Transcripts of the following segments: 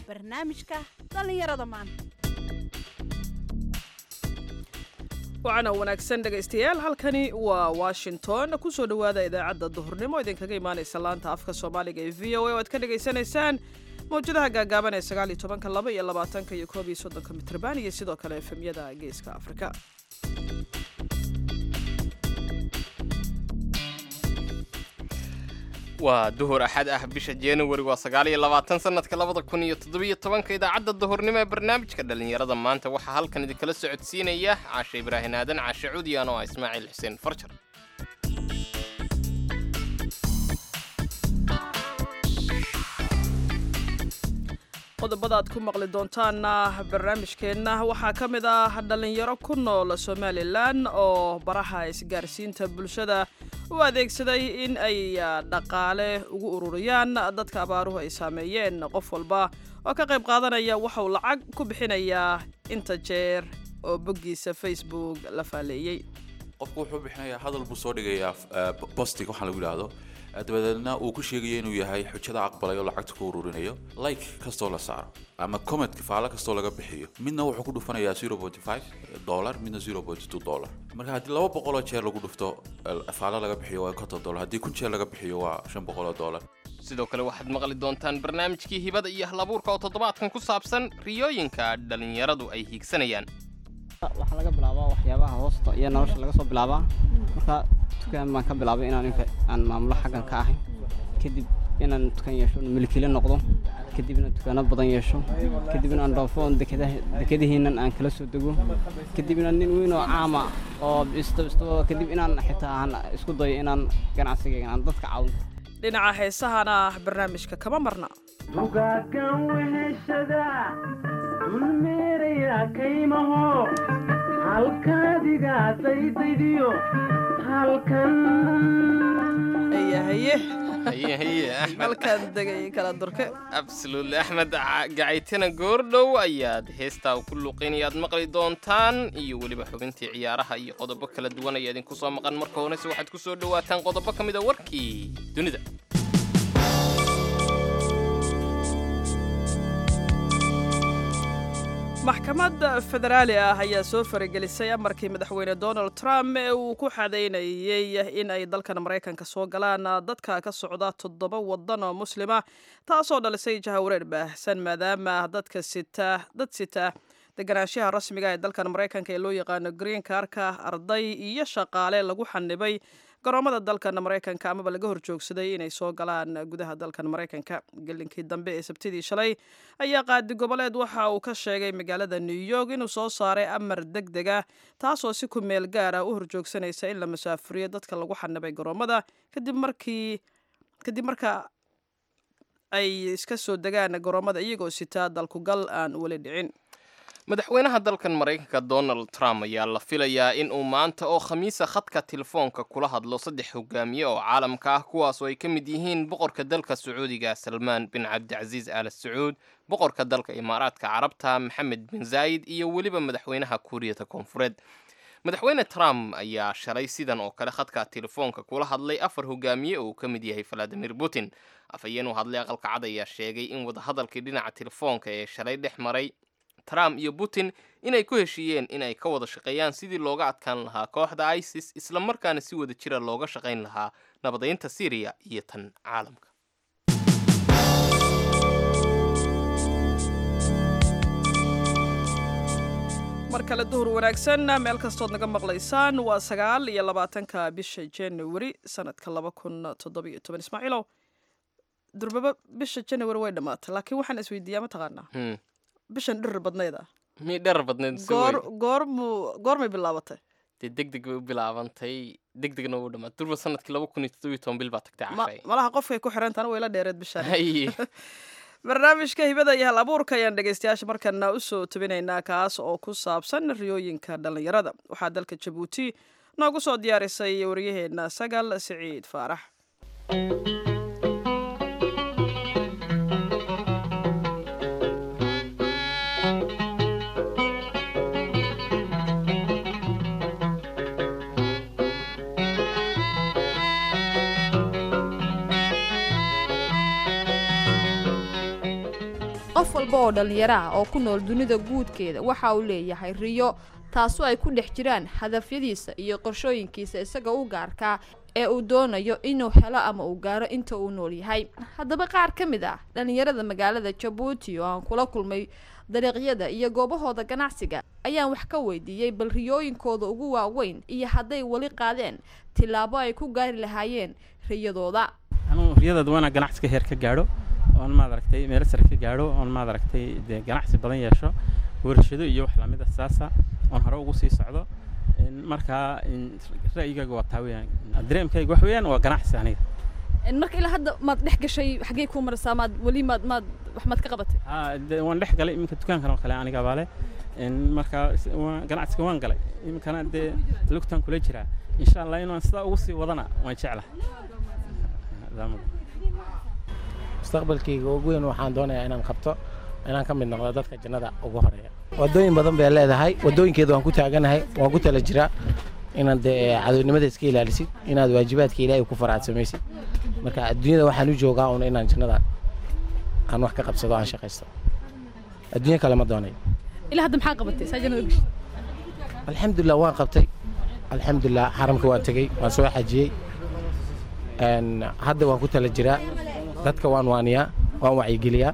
barnaamijka dhallinyarada maanta wacana wanaagsan dhegaystayaal halkani waa washington kusoo dhowaada idaacadda duhurnimo idinkaga imaanaysa laanta afka soomaaliga ee v o a oo aad ka dhagaysanaysaan mawjadaha gaagaaban ee sagaal iyo tobanka laba iyo labaatanka iyo koob iyo soddonka mitrban iyo sidoo kale efemyada geeska afrika waa duhur axad ah bisha januari waa sagaal iyo labaatan sanadka labada kun iyo toddobiyo tobanka idaacadda duhurnimo ee barnaamijka dhallinyarada maanta waxaa halkan idinkala socodsiinaya caashe ibraahin aadan caashe cudiyan oo ah ismaaciil xuseen farjar qodobada aad ku maqli doontaana barnaamijkeenna waxaa ka mid ah dhallinyaro ku nool somalilan oo baraha isgaarsiinta bulshada u adeegsaday in ay dhaqaale ugu ururiyaan dadka abaaruhu ay saameeyeen qof walba oo ka qayb qaadanaya waxauu lacag ku bixinayaa inta jeer oo boggiisa facebook la faaleeyey qofku wuxuu bixinayaa hadal buu soo dhigayaa bostig waxaa lagu yidhaahdo dabadeedna uu ku sheegayo inuu yahay xujada aqbalay oo lacagta ku ururinayo like kastoo la saaro ama commentka faalo kastoo laga bixiyo midna wuxuu ku dhufanayaa zero point five dollar midna zero point two dollar marka haddii laba boqoloo jeer lagu dhufto faalo laga bixiyo waa konton dollar haddii kun jeer laga bixiyo waa shan boqoloo dollar sidoo kale waxaad maqli doontaan barnaamijkii hibada iyo halabuurka oo toddobaadkan ku saabsan riyooyinka dhallinyaradu ay hiigsanayaan waxaa laga bilaabaa waxyaabaha hoosta iyo nolosha laga soo bilaabaa marka dukaan baan ka bilaabay inaan inka aan maamulo xaggan ka ahay kadib inaan dukaan yeesho milkile noqdo kadib inaan dukaano badan yeesho kadib inaan dhoofo oon dekadihiinan aan kala soo dego kadib inaan nin weyn oo caama oo isto isto kadib inaan xitaa aan isku dayo inaan ganacsigayga aan dadka caawin dhinaca heesahana barnaamijka kama marna dugaagan weheshada dulmeeraya kaymaho halkaadiga daydaydiyo halkan haye haye haye axmed halkaan degay kala durke absolutely axmed gacaytina goordhow ayaad heestaa ku luqaynayaad maqli doontaan iyo weliba xubintii ciyaaraha iyo qodobo kala duwan ayaa idinku soo maqan marka horese waxaad ku soo dhowaataan qodobo ka mid a warkii dunida maxkamad federaali ah ayaa soo faragelisay amarkii madaxweyne donald trump ee uu ku xadaynayey in ay dalkan maraykanka soo galaan dadka ka socda toddoba waddan oo muslima taasoo dhalisay jahawareer baahsan maadaama dadka sita dad sita deganaanshaha rasmiga ee dalkan maraykanka ee loo yaqaano green karka arday iyo shaqaale lagu xanibay garoomada dalkan maraykanka amaba laga horjoogsaday inay soo galaan gudaha dalkan maraykanka gelinkii dambe ee sabtidii shalay ayaa qaadi goboleed waxa uu ka sheegay magaalada new york inuu soo saaray amar deg deg ah taasoo si ku meel gaara u horjoogsanaysa in la masaafuriyo dadka lagu xanibay garoomada kadib markii kadib marka ay iska soo degaan garoomada iyagoo sitaa dalkugal aan weli dhicin madaxweynaha dalkan maraykanka donald trump ayaa la filayaa in uu maanta oo khamiisa khadka telefoonka kula hadlo saddex hogaamiye oo caalamka ah kuwaas oo ay ka mid yihiin boqorka dalka sacuudiga salmaan bin cabdicasiis al sacuud boqorka dalka imaaraadka carabta maxamed bin zaayid iyo weliba madaxweynaha kuuriyada koonfureed madaxweyne trump ayaa shalay sidan oo kale khadka telefoonka kula hadlay afar hogaamiye oo uu ka mid yahay valadimir putin afhayeen u hadlay aqalka cad ayaa sheegay in wadahadalkii dhinaca telefoonka ee shalay dhex maray trump iyo putin inay ku heshiiyeen in ay ka wada shaqeeyaan sidii looga adkaan lahaa kooxda isis islamarkaana si wada jira looga shaqayn lahaa nabadaynta syriya iyo tan caalamka mar kale duhur wanaagsan meel kastood naga maqlaysaan waa sagaal iyo labaatanka bisha januari sanadka laba kun toddobiyo toban ismaaciilow durbaba bisha januari way dhammaatay laakiin waxaan isweydiiyaa mataqaanaa bishan dhirir badnayda mii dherar badneed goor goormu goormay bilaabatay dee deg deg bay u bilaabantay deg degna u dhammaad durba sanadkii laba kun iyo toddobiyo toban bil baa tagtay Ma- cashay malaha qofkay ku xirantaana way la dheereed bishaan haye barnaamijka hibada iyo hal abuurka ayaan dhegaystayaasha markana usoo tabinaynaa kaas oo ku saabsan riyooyinka dhallinyarada waxaa dalka jabuuti noogu soo diyaarisay waryaheena sagal siciid faarax qof walba oo dhallinyaro ah oo ku nool dunida guudkeeda waxa uu leeyahay riyo taasoo ay ku dhex jiraan hadafyadiisa iyo qorshooyinkiisa isaga u gaarkaa ee uu doonayo inuu helo ama uu gaaro inta uu nool yahay haddaba qaar ka mid ah dhallinyarada magaalada jabuuti oo aan kula kulmay dariiqyada iyo goobahooda ganacsiga ayaan wax ka weydiiyey bal riyooyinkooda ugu waaweyn iyo hadday weli qaadeen tillaabo ay ku gaari lahaayeen riyadooda anuu riyadaad waana ganacsiga heer ka gaadho oon maad aragtay meelo sare ka gaadho oon maad aragtay dee ganacsi badan yeesho warshado iyo wax lamid a saasa oon hore ugu sii socdo markaa ra'yigayga waa taa weyaan dareemkayga wax weeyaan waa ganacsi aniga marka ilaa hadda maad dhex gashay xaggee kuu maraysaa maad weli maad maad wax maad ka qabatay haa de waan dhex galay iminka dukaankan oo kale aniga baale marka ganacsiga waan galay iminkana dee lugtaan kula jiraa insha allah inaan sidaa ugu sii wadana waan jeclahay mustaqbalkayga ugu weyn waxaan doonayaa inaan qabto inaan ka mid noqdo dadka jannada ugu horeeya wadooyin badan bay leedahay wadooyinkeeda waan ku taaganahay waan ku tala jiraa inaad dee cadownimada iska ilaalisid inaad waajibaadka ilaahay ku faraadsamaysid marka adduunyada waxaan u joogaa un inaan jannada aan wax ka qabsado aan shaqaysto adduunyo kale ma doonayo ilaa hadda maxaa qabatay saa jannada gashay alxamdulilah waan qabtay alxamdulilah xaramka waan tegey waan soo xajiyey hadda waan ku tala jiraa dadka waan waaniyaa waan wacyigeliyaa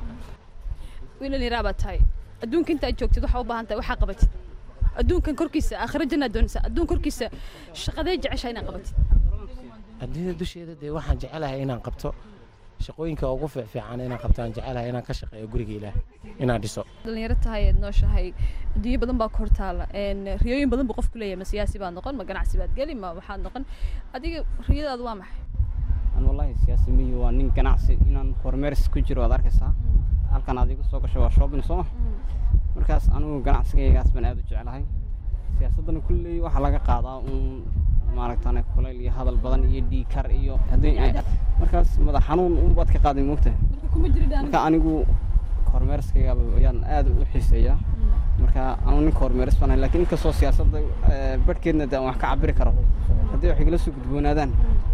wiilan yaraa baad tahay adduunka intaad joogtid waxaa u baahan tahay waxaa qabatid adduunkan korkiisa aakhira jannaad doonaysaa adduun korkiisa shaqadee jeceshaa inaad qabatid adduunyada dusheeda dee waxaan jecelahay inaan qabto shaqooyinka ugu fiican inaan qabto aan jecelahay inaan ka shaqeeyo guriga ilaah inaan dhiso dhalinyaro tahay eed nooshahay adduunyo badan baa kor taala riyooyin badan buu qofku leeyahay ma siyaasi baad noqon ma ganacsi baad geli ma waxaad noqon adiga riyadaadu waa maxay an wallahi siyaasi miyi waa nin ganacsi inaan horumeers ku jiro waad arkaysaa halkan aad igu soo gasho waa shopping sooma markaas anigu ganacsigaygaas baan aad u jeclahay siyaasaddana kulley waxaa laga qaadaa uun maaragtane kulayl iyo hadal badan iyo dhiikar iyo haddii markaas madax xanuun unbaad ka qaaday moogtahay marka anigu horumeerskayga ayaan aad u xiiseeyaa marka anu ninka horumeeris banahay lakiin inkastoo siyaasadda barhkeedna de aan wax ka cabiri karo haddii wax igala soo gudboonaadaan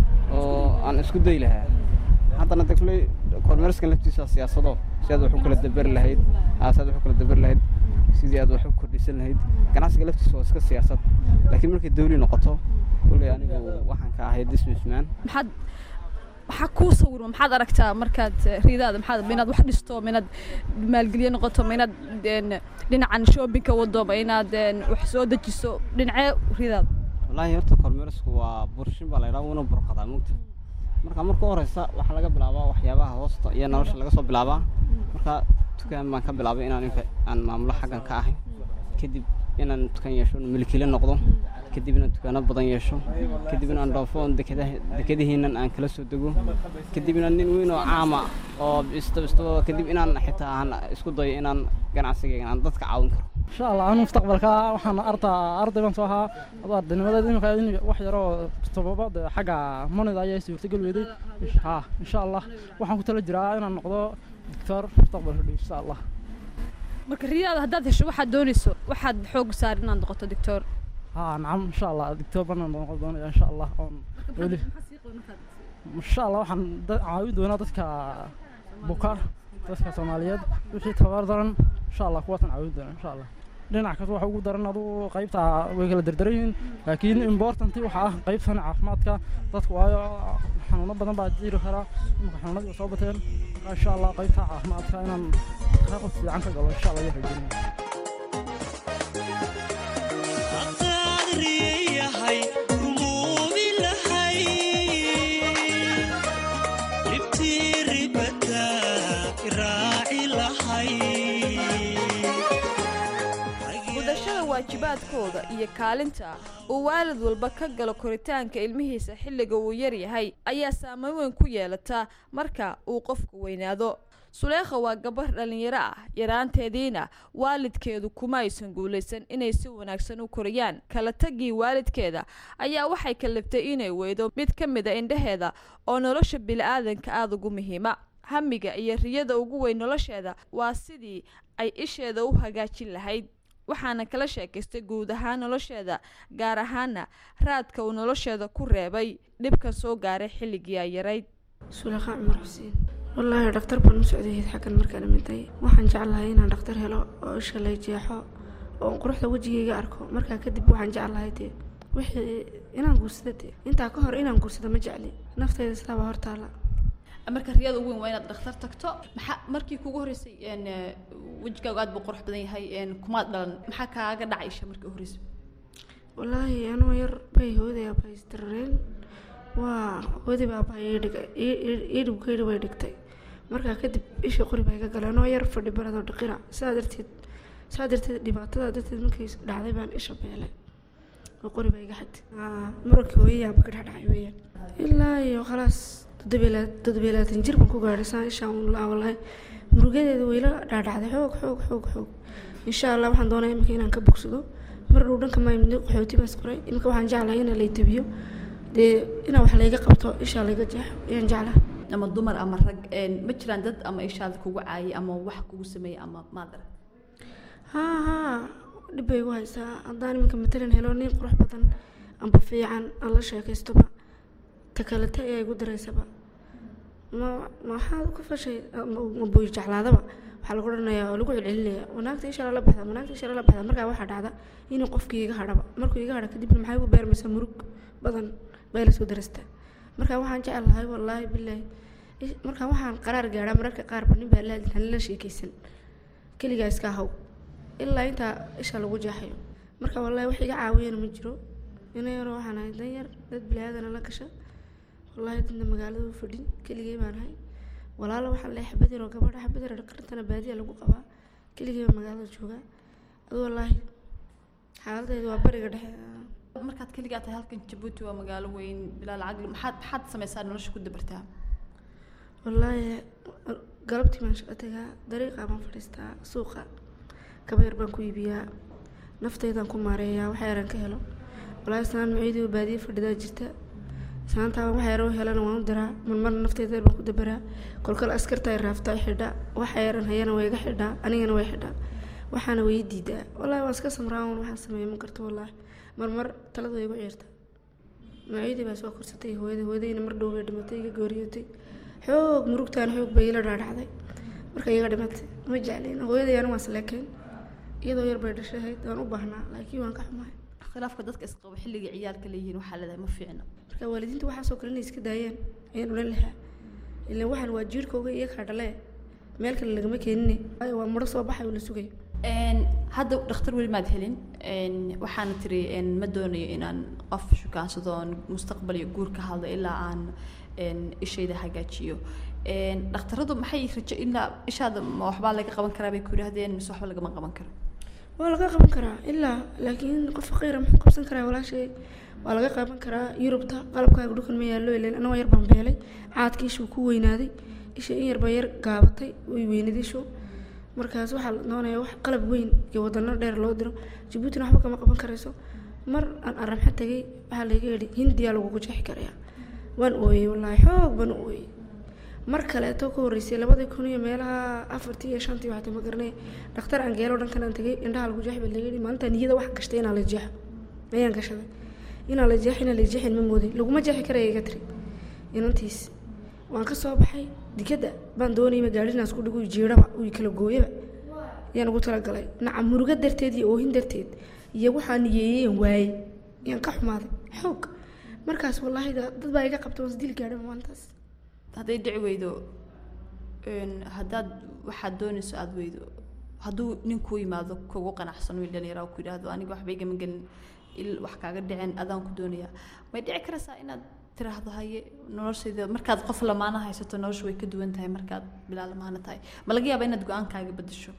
oo aan isku dayi lahaa haddana de kulley horumeeriskan laftiisa siyaasado si aad wax u kala daberi lahayd si aad wax u kala daberi lahayd sidii aad wax u kordhisan lahayd ganacsiga laftiisa waa iska siyaasad laakiin markay dawli noqoto kulley anigu waxaan ka ahay businessman maxaad maxaa kuu sawirma maxaad aragtaa markaad riidaada maxaad ma inaad wax dhisto ma inaad maalgelye noqoto ma inaad dhinacan shoppingka wado ma inaad wax soo dejiso dhinacee riidaada wallaahi horta kormeerisku waa burshin baa la yidhaha wuuna burqadaa mugta marka marka u horeysa waxaa laga bilaabaa waxyaabaha hoosta iyo nolosha laga soo bilaabaa marka dukaan baan ka bilaabay inaan inka aan maamulo xaggan ka ahay kadib inaan dukaan yeesho milkile noqdo kadib inaan dukaano badan yeesho kadib inaan dhoofo dekadihiinan aan kala soo dego kadib inaan nin weyn oo caama oo istaba istaba kadib inaan xitaa aan isku dayo inaan ganacsigayga aan dadka caawin karo insha allah anu mustaqbalka waxaan artaa arday baan soo ahaa adu ardaynimadeed imika in wax yaroo tobabad xagga monida ayaa suurtagal weyday ha insha allah waxaan ku tala jiraa inaan noqdo doctor mustaqbalka dhow insha allah marka riyaada haddaad hesho waxaad doonayso waxaad xoog saar inaad noqoto doctor ha nacam insha allah doctor banaan noqon doonaya insha allah oon weli insha allah waxaan caawin doonaa dadka buka dadka soomaaliyeed wixii tabar daran insha allah kuwaasaan caawin doonaa insha allah dhinac kasta waxa ugu daran adu qaybta way kala dardaran yihiin laakiin importanti waxa ah qaybtan caafimaadka dadka waayo xanuuno badan baa jiri karaa imika xanuunadii soo bateen marka insha allah qaybta caafimaadka inaan qayb fiican ka galo insha allah iyo rajaynayaa gudashada waajibaadkooda iyo kaalinta uu waalid walba ka galo koritaanka ilmihiisa xilliga uu yar yahay ayaa saameyn weyn ku yeelata marka uu qofku weynaado suleekha waa gabar dhallinyaro ah yaraanteediina waalidkeedu kuma aysan guulaysan inay si wanaagsan u koriyaan kala tagii waalidkeeda ayaa waxay kaliftay inay weydo mid ka mid a indhaheeda oo nolosha bili-aadanka aada ugu muhiima hamiga iyo riyada ugu weyn nolosheeda waa sidii ay isheeda u hagaajin lahayd waxaana kala sheekaystay guud ahaan nolosheeda gaar ahaana raadka uu nolosheeda ku reebay dhibkan soo gaaray xilligii ay yarayd suleekha cumar xuseen wallaahi dhaktar baan u socday xaggan markaan imiday waxaan jeclahay inaan dhaktar helo oo isha lay jeexo oo quruxda wejigayga arko markaa kadib waxaan jeclahay dee wixii inaan guursada dee intaa ka hor inaan guursada ma jecli naftayda sidaaba hortaala marka riyada ugu weyn waa inaad dhakhtar tagto maxaa markii kugu horreysay een, eh, wejigaagu aad buu qurux badan yahay een, kumaad dhalan maxaa kaaga dhacay isha markii u horreysay wallaahi anoo yar bay hooyaday aabbahay isdarareen waa hooyadayba aabbahay ii dhigay ii- ii- ii dhibkayda way dhigtay markaa kadib ishii qori baa iga galay anoo yar fadhi baradoo dhiqina sidaa darteed sidaa darteed dhibaatada darteed markay dhacday baan isha beelay oo qori baa iga xagtay muranka hooyadii aabba ka dhexdhacay weeyaan ilaa iyo khalaas toddobiyo toddobiyo labaatan jir baan ku gaadhay saan ishaan un laa wallahi murugadeeda wayla dhaadhacday xoog xoog xoog xoog insha allah waxaan doonaya imika inaan ka bogsado mar dhow dhanka maa imid qaxooti baan isqoray imika waxaan jeclahay inaa lay debiyo dee inaa wax layga qabto ishaa layga jeexo ayaan jeclahay ama dumar ama rag een, ma jiraan dad ama ishaada kugu caayay ama wax kugu sameeyay ama maad arag haa haa dhib bay igu haysaa haddaan iminka matalan helo nin qurux badan amba fiican aan la sheekaystoba ta kalete ayaa igu daraysaba ma maxaad ku fashay ma ma booy jeclaadaba waxaa lagu odhanayaa oo lagu celcelinaya wanaagta isha la baxda wanaagta isha la baxda markaa waxaa dhacda inuu qofkii iga hadhaba markuu iga hadha kadibna maxay igu beermaysaa murug badan bay la soo darastaa markaa waxaan jecelahay wallaahi bilaahi ish- markaa waxaan qaraar gaadhaa mararka qaarba nin baa la la sheekaysan keligaa iska haw ilaa intaa isha lagu jeexayo marka wallaahi wax iga caawiyana ma jiro ina yaroo waxaan ahay dan yar dad bilaaadana la gasha wallaahi dadna magaalada u fadhin keligay baan ahay walaalo waxaan leeyahay xabad yaroo gabadha xabad yar qarintana baadiya lagu qabaa keligay baa magaalada joogaa adu wallaahi xaaladdeedu waa bariga dhexe markaad keligaa tahay halkan jabuuti waa magaalo weyn bilaa lacag le- maxaad maxaad samaysaa nolosha ku dabartaa wallaahi galabtii baan shaqo tagaa dariiqaa baan fadhiistaa suuqa kaba yar baan ku iibiyaa naftaydaan ku maareeyaa waxa yaran ka helo wallaahi islaan maciidii oo baadiye fadhidaa jirta islaantaa waxa yar oo helana waan u diraa marmarna naftayda yar baan ku dabaraa kolkol askarta ay raaftaa ay xidhaa waxa yaran hayana way iga xidhaa anigana way xidhaa waxaana way ii diidaa wallaahi waan iska samraa un waxaan sameeya ma karto wallaahi marmar talada way igu ciirta maciidii baa soo korsatay hooyada hooyadayna mar dhow bay dhimatay iga gooriyotay xoog murugtaan xoog bay ila dhaadhacday markay iga dhimatay ma jeclin hooyaday anigu waan isleekeen iyadoo yar bay dhashahayd waan u baahnaa laakiin waan ka xumahay khilaafka dadka isqaba xilliga ciyaalka leeyihiin waxaa leedahay ma fiicna marka waalidiinta waxaasoo kale inay iska daayeen ayaan odhan lahaa ilaan waxaan waa jiirkooga iyo kaa dhalee meel kale lagama keenine waayo waa mudho soo baxay oo la sugayo Een, hadda dhakhtar weli maad helin Een, waxaana tiri een, ma doonayo inaan qof shukaansado oon mustaqbal iyo guur ka hadlo ilaa aan een, ishayda hagaajiyo Een, dhakhtaradu maxay rajo ilaa ishaada ma waxbaa laga qaban karaa bay ku yidhaahdeen mise waxba lagama qaban karo waa laga qaban karaa ilaa laakiin qof faqiira muxuu qabsan karaa walaashay waa laga qaban karaa yurubta qalabkaaga dhulkan ma yaallo ileen anagoo yar baan beelay caadka ishuu ku weynaaday isha in yar baa yar gaabatay way weynaday ishu markaas waxaa la doonayaa wax qalab weyn iyo wadano dheer loo diro jabuutina waxba kama qaban karayso mar aan aramxa tegay waxaa layga yidhi hindiyaa lagugu jeexi karayaa waan ooyey wallaahi xoog baan u ooyey mar kaleeto ka horreysay labadii kun iyo meelaha afartii iyo shantii waxaa ma garanay dhakhtar aan geelo dhankan aan tegay indhaha lagu jeex baa laga yidhi maalintaa niyada wax gashtay inaa la jeexo ayaan gashaday inaa la jeexo inaa la jeexin ma moodin laguma jeexi karaya iga tiri inantiis waan ka soo baxay dikadda baan doonayba gaadhinaas ku dhigo jiiraba uu kala gooyaba ayaan ugu talagalay naca murugo darteed iyo oohin darteed iyo waxaa niyeeyeen waayey ayaan ka xumaaday xoog markaas wallaahi da- dad baa iga qabta waan isdili gaadhay maalintaas hadday dhici weydo een, haddaad waxaad doonayso aada weydo hadduu nin kuu yimaado kugu qanacsan wiil dhalinyara ku yidhaahdo aniga waxba igama gelin il wax kaaga dhiceen adaan ku doonayaa may dhici karaysaa inaad tiraahdo haye noloshayda markaad qof lamaana haysato nolosha way ka duwan tahay markaad bilaa lamaana tahay ma laga yaabaa inaad go-aankaaga bedesho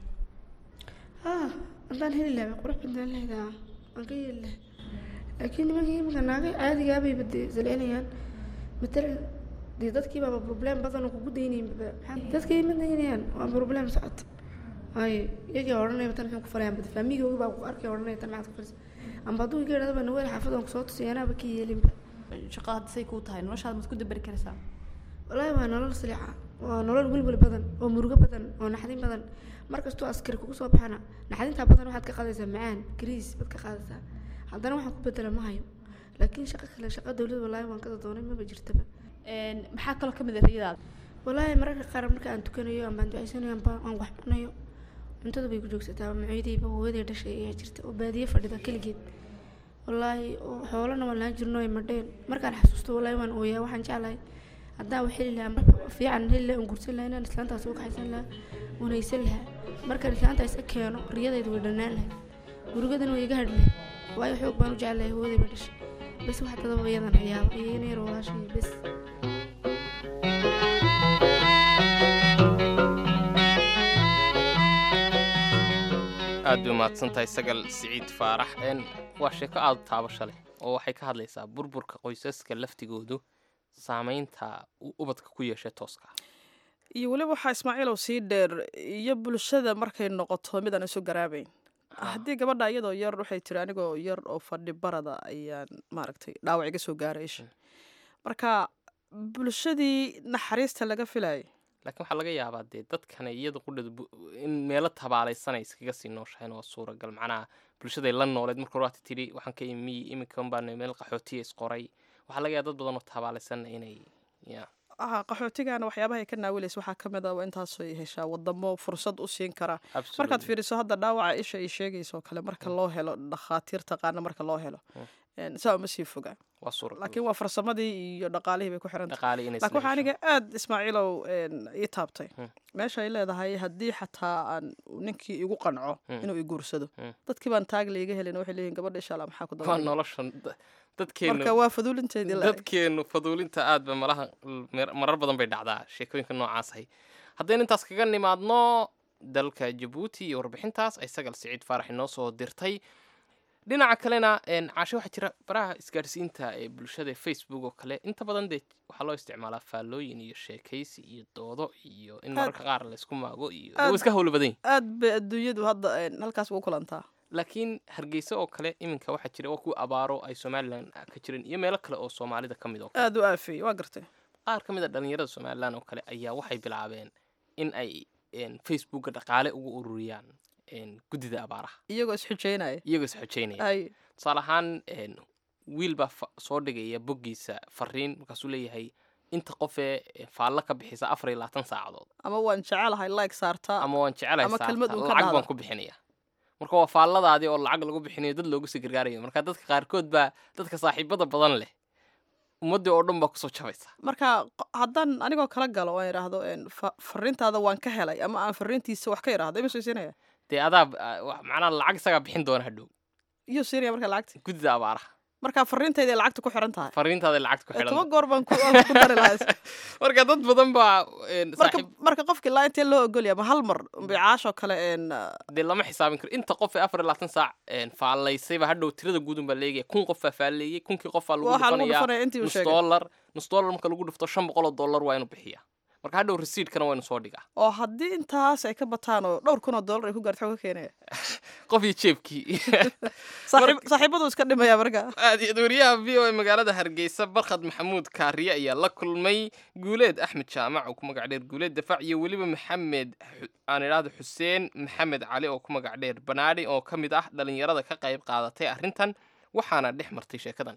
haa haddaan heli lahaa qurux badnaan lahaydaa waan ka yeeli lahaa laakiin nimankii iminka naaga caadigaabay bade saleenayaan matalan dee dadkii baaba problem badan oo kugu daynayin dadkii ma daynayaan waa problem socota waayo iyagii odhanaya tan maxay ku falayaan bade faamigoogi baa ku arkay odhanaya tan maxaad ku falaysa amba hadduu iga idhahdo baa naweel xaafad aan kusoo tusay anaaba ka yeelinba shaqada hadda say kuu tahay noloshaada maad ku dabari karaysaa wallaahi waa nolol silica waa nolol welwel badan oo murugo badan oo naxdin badan markastuu askari kugu soo baxana naxdintaa badan waxaad ka qaadaysaa macaan gariis baad ka qaadaysaa haddana waxaan ku bedela ma hayo laakiin shaqo kale shaqo dowlad wallaahi waan kada doonay maba jirtaba Een, maxaa kaloo ka mid ah riyadaada walaahi mararka qaar marka aan tukanayo ambaan ducaysanayo amba aan wax cunayo cuntada bay ku joogsataa macoydayba hooyaday dhashay ayaa jirta oo baadiye fadhida keligeed walaahi oo xoolana waan lahaan jirno ay madheen markaan xasuusto walaahi waan ooyaa waxaan jeclahay haddaan wax heli lahaa marka fiican heli lahaa aan guursan lahaa inaan islaantaas uga kaxaysan lahaa wanaysan lahaa markaan islaanta isa keeno riyadayda way dhannaan lahayd gurigadana way iga hadh lahayd waayo xoog baan u jeclahay hooyadayba dhashay bes wax tadaba iyadan hayaaba iyo ina yar walaashay bes aad bay umahadsantahay sagal siciid faarax n waa sheeko aada u taabasho leh oo waxay ka hadlaysaa burburka qoysaska laftigoodu saamaynta uu ubadka ku yeeshay tooska iyo weliba waxaa ismaaciilow sii dheer iyo bulshada markay noqoto midaan isu garaabayn haddii gabadha iyadoo yar waxay tiri anigoo yar oo fadhi barada ayaan maaragtay dhaawac iga soo gaaray isha marka bulshadii naxariista laga filayay laakiin waxaa laga yaabaa dee dadkana iyada qudhada in meelo tabaalaysanay iskaga sii nooshahayn waa suuragal macnaha bulshaday la nooleed marka hore waata tidhi waxaan ka imi iminkan baan meel qaxootiya isqoray waxaa laga yaaba dad badan oo tabaalaysan inay ya ah qaxootigana waxyaabaha ay ka naawilaysa waxaa ka mid ah waa intaasay heshaa wadamo fursad u siin kara markaad fiiriso hadda dhaawaca isha ay sheegayso oo kale marka loo helo dhakhaatiir taqaana marka loo helo saa uma sii foga waa suuragal laakiin waa farsamadii iyo dhaqaalihii bay ku xiran dhaqaale inay laakiin waxaa aniga aad ismaaciilow ii taabtay meesha ay leedahay haddii xataa aan ninkii igu qanco inuu i guursado dadkii baan taag layga helin waxay leeyihin gabadha insha allah maxaa ku waa noloshan dadkeenu marka waa faduulinteedii la dadkeenu faduulinta aad ba malaha marar badan bay dhacdaa sheekooyinka noocaas ahay haddaynu intaas kaga nimaadno dalka jabuuti iyo warbixintaas ay sagal siciid faarax inoo soo dirtay dhinaca kalena caashe waxaa jira baraha isgaadhsiinta ee bulshada facebook oo kale inta badan dee waxaa loo isticmaalaa faallooyin iyo sheekaysi iyo doodo iyo in mararka qaar laysku maago iyo waa iska howlo badan aad bay adduunyadu hadda halkaas ugu kulantaa laakiin hargeysa oo kale iminka waxaa jira waa kuwa abaaro ay somalilan ka jireen iyo meelo kale oo soomaalida ka mid oo kale aad u aafeeyey waa gartay qaar ka mid a dhalinyarada somalilan oo kale ayaa waxay bilaabeen in ay facebooka dhaqaale ugu ururiyaan guddida abaaraha iyagoo isxujeynaya iyagoo isxujeynaya tusaale ahaan wiil baa soo dhigaya boggiisa fariin markaasuu leeyahay inta qofee faallo ka bixisa afar iyo labaatan saacadood ama waan jecelahay like saartaa ama waan jecelahay ama kelmad uun ka lacag dhahda. baan ku bixinaya marka waa faalladaadii oo lacag lagu bixinayo dad loogu sii gargaarayo marka dadka qaarkood baa dadka saaxiibada badan leh ummaddii oo dhan baa kusoo jabaysa marka qo- haddaan anigoo kala galo oo aan idhaahdo een, fa- fariintaada waan ka helay ama aan fariintiisa wax ka idhaahdo ima soo siinaya dee adaa ah, wax- macnaha lacag isagaa bixin doona hadhow iyo siinaya marka lacagta guddida abaaraha marka fariintayda ay lacagta ku xiran tahay fariintaaday lacagta ku Eh, xidhan toban goor baan ku aan ku dari lahaa marka dad badan baa een, marka saaxiib marka qofka ilaa intee loo ogolya ma hal mar bicaashoo kale een dee lama xisaabin karo inta qof ee afar iyo labaatan saac een, faallaysayba hadhow tirada guudun baa leegaya kun qof baa faalleeyey kunkii qof baa lagu Waxaa lagu dhufanayaa dhufanaya intii uu nus sheegay. dollar nus dollar marka lagu dhufto shan boqol oo dollar waa inuu bixiyaa marka hadhow resiidkana waa inuu soo dhigaa oo haddii intaas ay ka bataan oo dhowr kun oo dollar ay ku gaarto xooga keenaya qof iyo jeebkii Saaxiib- saaxiibadu iska dhimaya marka aad iyo wariyaha v o a magaalada hargeysa barkhad maxamuud kaariye ayaa la kulmay guuleed axmed jaamac oo ku magac dheer guuleed dafaac iyo weliba maxamed xu- aan idhaahdo xuseen maxamed cali oo ku magac dheer banaadhi oo ka mid ah dhalinyarada ka qayb qaadatay arrintan waxaana dhex martay sheekadan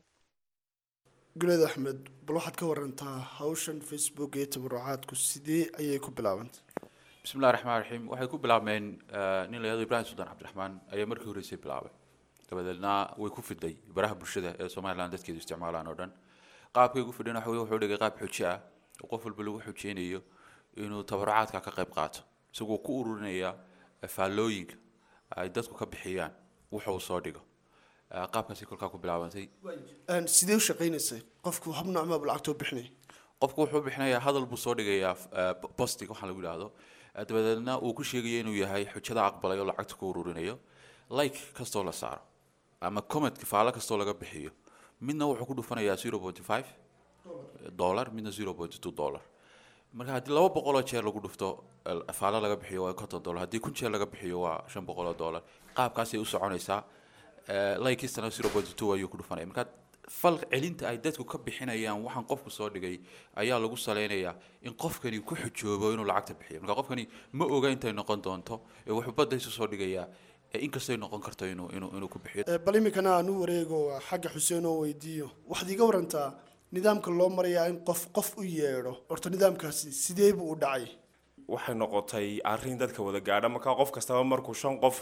guleed axmed bal waxaad ka warantaa hawshan facebook iyo tabarucaadku sidee ayay ku bilaabantay bismillahi raxmaan raxiim waxay ku bilaabmeen eh, nin la yahdo ibrahim suldaan cabdiraxmaan ayaa markii horreysay bilaabay dabadeedna way ku fiday baraha bulshada ee somalilan dadkeedu isticmaalaan oo dhan qaabkay ugu fidheen waxa weye wuxuu dhigay qaab xujo ah oo qof walba lagu xujeynayo inuu tabarucaadka ka qayb qaato isagoo ku ururinaya eh, faallooyinka ay dadku ka bixiyaan wuxa uu soo dhigo Eh, qaabkaasi kolkaa ku bilaabantay Een, sidee u shaqaynaysay qofku hab noocmaa lacagtoo bixinay qofku wuxuu bixinayaa hadal buu soo dhigayaa eh, postig waxaa lagu yidhaahdo Eh, dabadeedna uu ku sheegayo inuu yahay xujada aqbalay oo lacagta ku ururinayo like kastoo la saaro ama commentka faalo kastoo laga bixiyo midna wuxuu ku dhufanayaa zero point five dollar midna zero point two dollar marka haddii laba boqoloo jeer lagu dhufto eh, faalo laga bixiyo waa konton dollar haddii kun jeer laga bixiyo waa shan boqoloo dollar qaabkaasay u soconaysaa Eh, likistana zero point two ayuu ku dhufanaya marka fal celinta ay dadku ka bixinayaan waxaan qofku soo dhigay ayaa lagu saleynayaa in qofkani ku xujoobo inuu lacagta bixiyo marka qofkani ma oga intay noqon doonto ee wuxuu badda isu soo dhigayaa eh, inkastay noqon karto inuu inuu inuu ku bixiyo Ee, bal iminkana aan u wareego waa xagga xuseen oo weydiiyo waxaad iga warantaa nidaamka loo marayaa in qof qof u yeedho horta nidaamkaasi sidee buu u dhacay waxay noqotay arrin dadka wada gaadha markaa qof kastaba markuu shan qof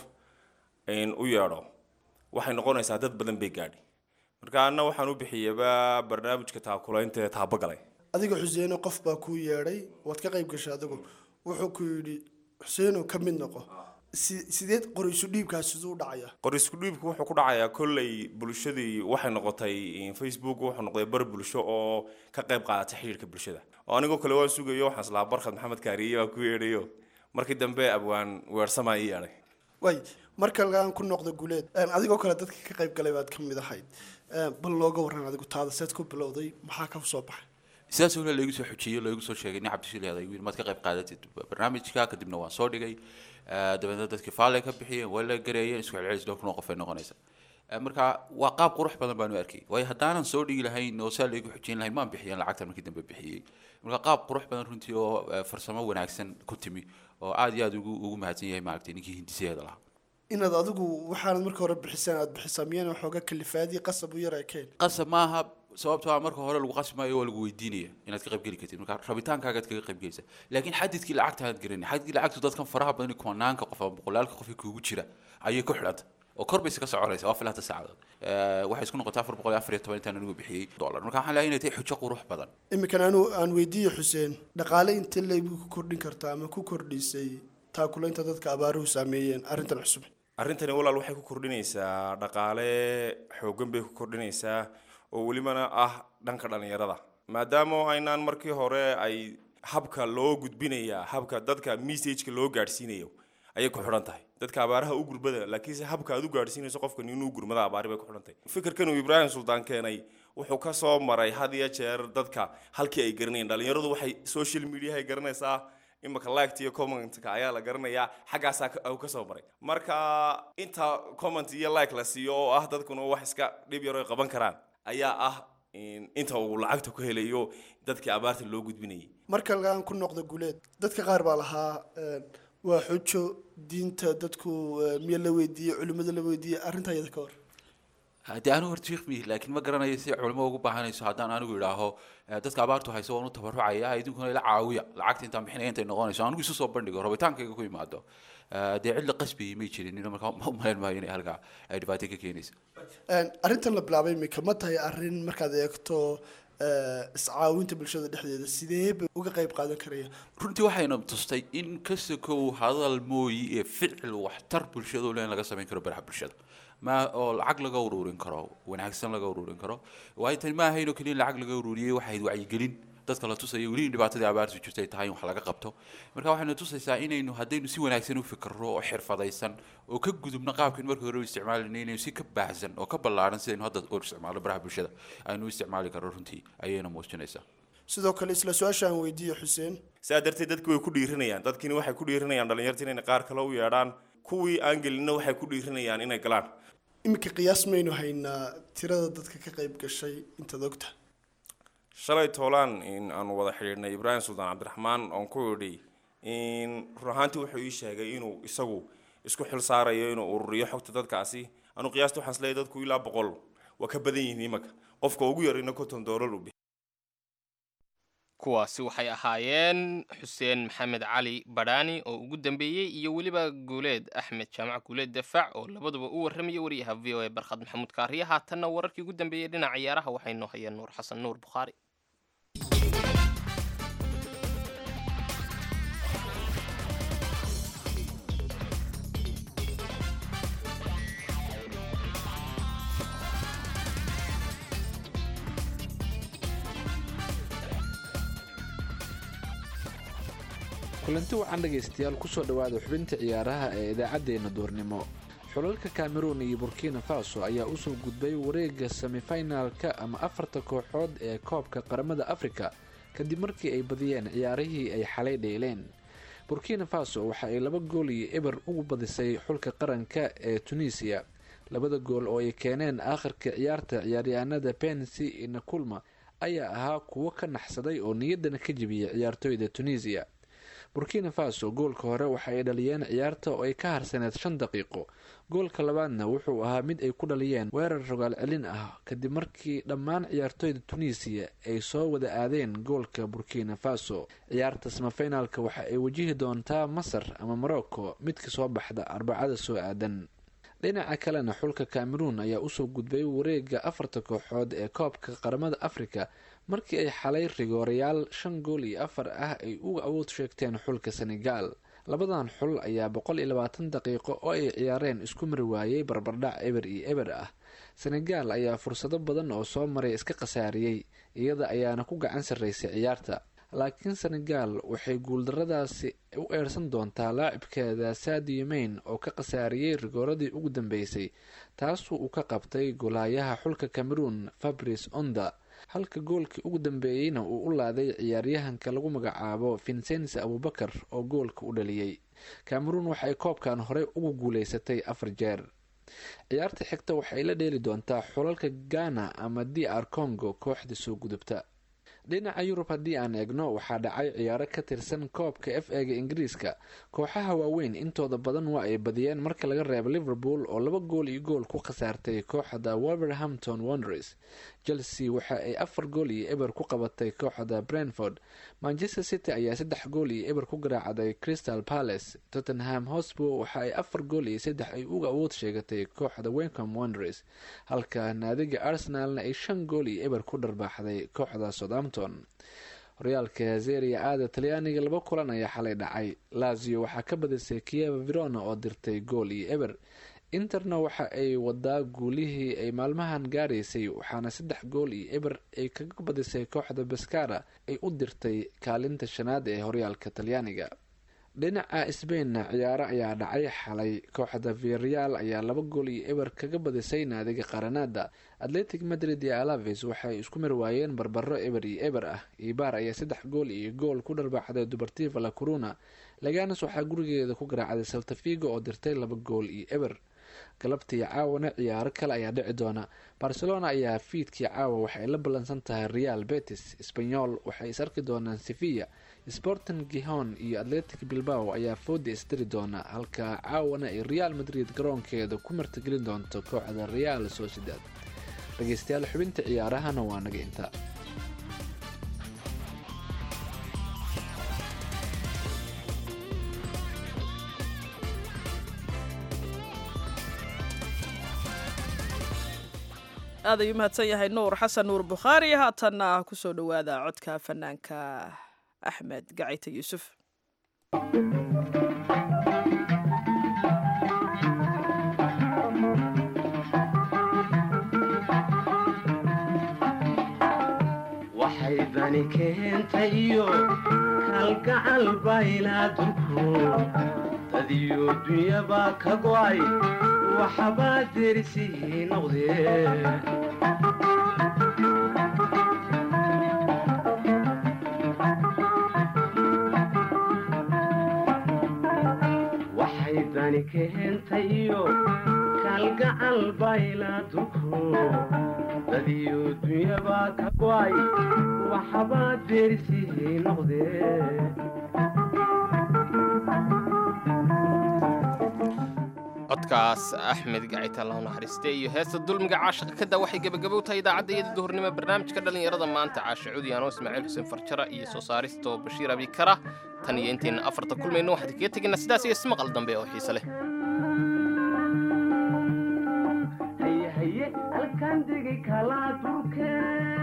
een, u yeedho waxay noqonaysaa dad badan bay gaadhi marka anna waxaan u bixiyaba barnaamijka taakulaynta ee taabagalay adiga xuseeno qof baa kuu yeedhay waad ka qayb gashay adigu wuxuu ku yidhi xuseeno ka mid noqo si- sideed qoriisu dhiibkaas siduu u dhacaya qor isku dhiibku wuxuu ku dhacayaa kolley bulshadii waxay noqotay in facebook wuxuu noqday bar bulsho oo ka qayb qaadata xiriirka bulshada oo anigoo kale waan sugayo waxaan islaa barkhad maxamed kaariye baa ku yeedhayo markii dambe abwaan weersamaa ii yeedhay way marka lagaan ku noqdo guuleed een, adigoo kale dadka ka qayb galay baad ka mid ahayd Een, bal looga waran adigu taada seed ku bilowday maxaa ka soo baxay sidaas oo laigu soo xujiyey laigu soo sheegay nin cabdishil yaday wiil maad ka qayb qaadatid barnaamijka kadibna waan soo dhigay Eh, dabeedna dadkii faale ka bixiyeen waa la gareeyeen isku celcelis dhowr kun oo qof ay noqonaysa Eh, marka waa qaab qurux badan baan u arkay waayo haddaanan soo dhigi lahayn oo saa laigu xujin lahayn maan bixiyan lacagtan markii dambe bixiyey marka qaab qurux badan runtii oo eh, farsamo wanaagsan ku timi oo aad iyo aad ugu ugu mahadsan yahay maaragtay ninkii hindisaheeda lahaa inaad adigu waxaanad marka hore bixisaan aad bixisaa miyana waxooga kalifaadii qasab u yar ekeen qasab maaha sababtoo ah marka hore lagu qasmayo waa lagu weydiinaya inaad ka qaybgeli kartid marka rabitaankaagaad kaga qaybgelaysa laakiin xadidkii lacagta aad garanay xadidkii lacagtu dadkan faraha badan iyo kumanaanka qof ama boqolaalka qof ee kuugu jira ayay ku xidhanta oo kor bayse ka soconaysa waa filanta saacadood Eh, waxay isku noqotay afar boqol iyo afar iyo toban intaan anigu bixiyey dollar marka waxaan leeyahay inay tahay xujo qurux badan iminkan anu aan weydiiye xuseen dhaqaale intee leybuu ku kordhin kartaa ama ku kordhisay taakulaynta dadka abaaruhu saameeyeen arrintan cusub arrintani walaal waxay ku kordhinaysaa dhaqaale xooggan bay ku kordhinaysaa oo welibana ah dhanka dhallinyarada maadaama aynaan markii hore ay habka loo gudbinayaa habka dadka messageka loo gaadhsiinayo ayay ku xidhan tahay dadka abaaraha u gurbada laakiinse habka aad u gaadhsiinayso qofkan inuu gurmada abaari bay ku xidhan tahay fikirkan uu ibraahim suldaan keenay wuxuu ka soo maray had iyo jeer dadka halkii ay garanayeen dhallinyaradu waxay social media ay garanaysaa imika liked iyo commentka ayaa la garanayaa xaggaasaa ka- uu ka soo maray marka inta comment iyo like la siiyo oo ah dadkuna wax iska dhib yar oo ay qaban karaan ayaa ah in- inta uu lacagta ku helayo dadkii abaarta loo gudbinayay marka lagaan ku noqdo guuleed dadka qaar baa lahaa een, waa xujo diinta dadku eh, miya la weydiiyey culimmada la weydiiyey arrintaa iyada ka hor haddii anigu horta sheekh mihi laakiin ma garanayo si culimo ugu baahanayso haddaan anigu idhaaho eh, dadka abaartu hayso waan u tabarucaya idinkuna ila caawiya lacagta intaan bixinaya intay noqonayso anigu isu soo bandhigo rabitaankayga ku imaado Eh, dee cid la qasbayay may jirin ina markaa ma umalayn maayo inay halkaa ay dhibaato ka keenayso Een, arrintan la bilaabay imika ma tahay arrin markaad eegto eh, iscaawinta bulshada dhexdeeda sidee bay uga qayb qaadan karaya runtii waxayna tustay in ka sokow hadal mooyi ee ficil waxtar bulshada u leh in laga samayn karo baraha bulshada ma oo lacag laga ururin karo wanaagsan laga ururin karo waayo tani ma ahayn oo keliya in lacag laga ururiyey waxay ahayd wacyigelin dadka la tusaya weli in dhibaatadii abaartu jirtay tahay in wax laga qabto marka waxayna tusaysaa inaynu haddaynu si wanaagsan u fikirro oo xirfadaysan oo ka gudubno qaabkan markii hore u isticmaalayna inaynu si ka baahsan oo ka ballaaran sidaynu hadda u isticmaalo baraha bulshada aynu u isticmaali karro runtii ayayna muujinaysaa sidoo kale isla su-aasha aan weydiiye xuseen saa darteed dadki way ku dhiiranayaan dadkina waxay ku dhiiranayaan dhallinyarta inay qaar kale u yeedhaan kuwii aan gelinna waxay ku dhiiranayaan inay galaan iminka qiyaas maynu haynaa tirada dadka ka qayb gashay intaad ogta shalay toolaan in aanu wada xidhiidhnay ibraahim suldaan cabdiraxmaan oon ku idhi in run ahaantii wuxuu ii sheegay inuu isagu isku xil saarayo inuu ururiyo xogta dadkaasi anu qiyaasta waxaan isleeyahay dadku ilaa boqol waa ka badan yihiin imanka qofka ugu yarina konton doolar uu kuwaasi waxay ahaayeen xuseen maxamed cali badhaani oo ugu dambeeyey iyo weliba guuleed axmed jaamac guuleed dafaac oo labaduba u warramaya wariyaha v o a barkhad maxamuud kaariye haatanna wararkii ugu dambeeyey dhinaca ciyaaraha waxay noo hayeen nuur xasan nuur bukhaari kulanti wacan dhegaystayaal kusoo dhowaada xubinta ciyaaraha ee idaacaddeenna duurnimo xulalka cameroon iyo burkina faso ayaa usoo gudbay wareega semifinalka ama afarta kooxood ee koobka qaramada afrika kadib markii ay badiyeen ciyaarihii ay xalay dheeleen burkina faso waxa ay laba gool iyo eber ugu badisay xulka qaranka ee tunisiya labada gool oo ay keeneen aakhirka ciyaarta ciyaaryahanada pensi nakulma ayaa ahaa kuwo ka naxsaday oo niyaddana ka jebiyay ciyaartooyda tunisiya burkina faso goolka hore waxa ay dhaliyeen ciyaarta oo ay ka harsaneed shan daqiiqo goolka labaadna wuxuu ahaa mid ay ku dhaliyeen weerar rogaal celin ah kadib markii dhammaan ciyaartooyda tunisiya ay soo wada aadeen goolka burkina faso ciyaarta samafinaalka waxa ay wajihi doontaa masar ama morocco midka soo baxda arbacada soo aadan dhinaca kalena xulka cameroon ayaa usoo gudbay wareega afarta kooxood ee koobka qaramada afrika markii ay xalay rigoorayaal shan gool iyo afar ah ay uga awood sheegteen xulka senegal labadan xul ayaa boqol iyo labaatan daqiiqo oo ay ciyaareen isku mari waayey barbardhac eber iyo eber ah senegal ayaa fursado badan oo soo maray iska khasaariyey iyada ayaana ku gacan sarreysay ciyaarta laakiin senegal waxay guuldaradaasi u eersan doontaa laacibkeeda sadio mayn oo ka khasaariyey rigooradii ugu dambeysay taasuu uu ka qabtay golaayaha xulka cameroon fabrice onda halka goolkii ugu dambeeyeyna uu u laaday ciyaaryahanka lagu magacaabo vincense abubakar oo goolka u dhaliyey cameroon waxay koobkan horey ugu guuleysatay afar jeer ciyaarta xigta waxay la dheeli doontaa xulalka ghana ama d r congo kooxda soo gudubta dhinaca yurub haddii aan eegno waxaa dhacay ciyaaro ka tirsan koobka f ega ingiriiska kooxaha waaweyn intooda badan waa ay badiyeen marka laga reebo liverpool oo laba gool iyo gool ku khasaartay kooxda wolverhampton wonders chelsea waxa ay afar gool iyo eber ku qabatay kooxda brentford manchester city ayaa saddex gool iyo eber ku garaacday crystal palace tottenham hosbo waxa ay afar gool iyo saddex ay uga awood sheegatay kooxda wencom wonders halka naadiga arsenalna ay shan gool iyo eber ku dharbaaxday kooxda southampton horyaalka zeria aada talyaaniga laba kulan ayaa xalay dhacay lazio waxaa ka badisay kieva verona oo dirtay gool iyo eber interna waxa ay wadaa guulihii ay maalmahan gaaraysay waxaana saddex gool iyo eber ay kaga badisay kooxda baskara ay u dirtay kaalinta shanaad ee horyaalka talyaaniga dhinaca sbainna ciyaaro ayaa dhacay xalay kooxda viareal ayaa laba gool iyo eber kaga badisay naadiga qaranada atletic madrid iyo alaves waxay isku mar waayeen barbaro eber iyo eber ah ibaar ayaa saddex gool iyo gool ku dharbaaxday dubartiva la coruna laganas waxaa gurigeeda ku garaacday saltafigo oo dirtay laba gool iyo eber galabtii caawana ciyaaro kale ayaa dhici doona barcelona ayaa fiidkii caawa waxay la ballansan tahay real betis sbanyol waxay is arki doonaan sevilla sporting gihon iyo atletic bilbao ayaa fooda isdiri doona halka caawana ay real madrid garoonkeeda ku martigelin doonto kooxda real sociedad dhegeystayaal xubinta ciyaarahana waa naga inta aad ayuu mahadsan yahay nuur xasan nuur bukhaari haatanna kusoo dhowaada codka fanaanka axmed gacayta yuusuf waxay dani keentay iyo kalgacal baylaatunku dadiyo dunyaba ka go'ay waxbaa derisii noqdee waxay dani keentay iyo kalgacal baylaatunku dadiyo dunyaba ka go'ay waxbaa derisii noqdee codkaas axmed gacita allahu naxariiste iyo heesta dulmiga caashiqa kada waxay gebagabow tahay idaacadda iyada duhurnimo barnaamijka dhallinyarada maanta caasha cudiyaano ismaaciil xuseen farjara iyo soo saaristo bashiir abikara tan iyo intayna afarta kulmayno waxaan kaga tegaynaa sidaas iyo ismaqal dambe oo xiise leh haye halkaan degi kalaa durke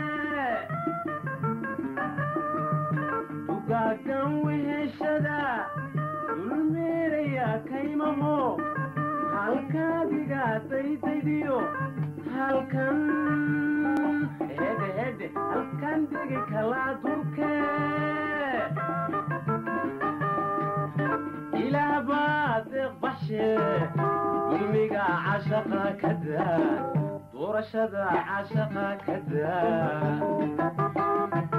dugaagan weheshada dulmeeraya kaymaho halkaadiga daydaydiyo halkan hedhe hedhe halkaan degi kalaa durke ilaah baa deeq baxshe dulmiga cashaqa ka daa doorashada cashaqa ka daa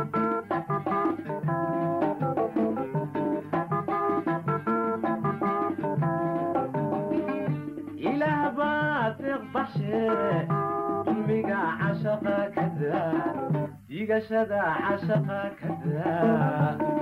ilaah baa deeq baxshe dulmiga cashaqa ka daa digashada cashaqa ka daa